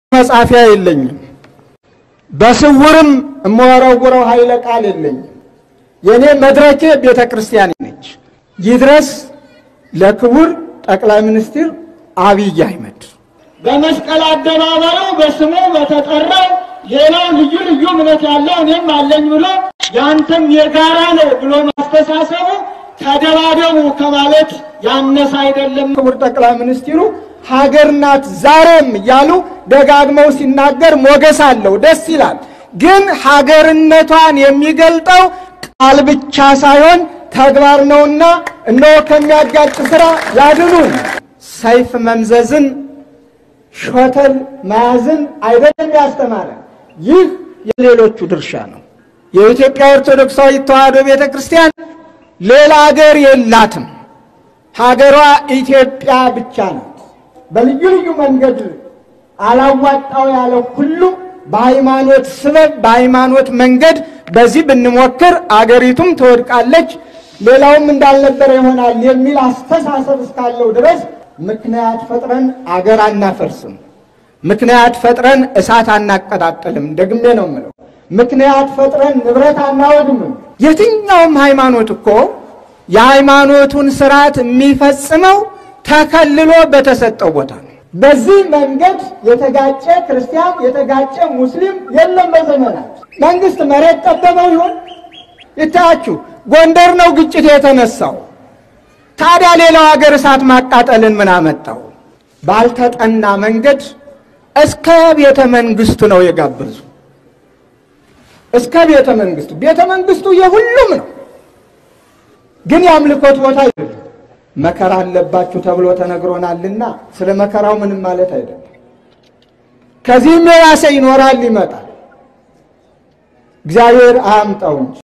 መጻፊያ የለኝም። በስውርም እመወረውረው ኃይለ ቃል የለኝም። የእኔ መድረኬ ቤተ ክርስቲያን ነች። ይድረስ ለክቡር ጠቅላይ ሚኒስትር አብይ አህመድ በመስቀል አደባባዩ በስሙ በተጠራው ሌላው ልዩ ልዩ እምነት ያለው እኔም አለኝ ብሎ ያንተም የጋራ ነው ብሎ ማስተሳሰቡ ተደባደቡ ከማለት ያነሰ አይደለም። ክቡር ጠቅላይ ሚኒስትሩ ሀገር ናት ዛሬም እያሉ ደጋግመው ሲናገር ሞገስ አለው፣ ደስ ይላል። ግን ሀገርነቷን የሚገልጠው ቃል ብቻ ሳይሆን ተግባር ነውና እነሆ ከሚያጋጭ ስራ ያድኑን። ሰይፍ መምዘዝን ሾተል መያዝን አይደለም ያስተማረ። ይህ የሌሎቹ ድርሻ ነው። የኢትዮጵያ ኦርቶዶክሳዊት ተዋሕዶ ቤተ ክርስቲያን ሌላ ሀገር የላትም። ሀገሯ ኢትዮጵያ ብቻ ናት። በልዩ ልዩ መንገድ አላዋጣው ያለ ሁሉ በሃይማኖት ስበብ በሃይማኖት መንገድ በዚህ ብንሞክር አገሪቱም ትወድቃለች፣ ሌላውም እንዳልነበረ ይሆናል የሚል አስተሳሰብ እስካለው ድረስ ምክንያት ፈጥረን አገር አናፈርስም። ምክንያት ፈጥረን እሳት አናቀጣጥልም። ደግሜ ነው የምለው። ምክንያት ፈጥረን ንብረት አናወድምም። የትኛውም ሃይማኖት እኮ የሃይማኖቱን ስርዓት የሚፈጽመው ተከልሎ በተሰጠው ቦታ ነው። በዚህ መንገድ የተጋጨ ክርስቲያን የተጋጨ ሙስሊም የለም። በዘመናት መንግስት መሬት ጠበበው ይሆን ይታያችሁ። ጎንደር ነው ግጭት የተነሳው። ታዲያ ሌላው ሀገር እሳት ማቃጠልን ምን አመጣው? ባልተጠና መንገድ እስከ ቤተ መንግስቱ ነው የጋበዙ። እስከ ቤተ መንግስቱ ቤተ መንግስቱ የሁሉም ነው፣ ግን የአምልኮት ቦታ አይደለም። መከራ አለባችሁ ተብሎ ተነግሮናልና ስለ መከራው ምንም ማለት አይደለም። ከዚህም የባሰ ይኖራል፣ ይመጣል። እግዚአብሔር አያምጣው እንጂ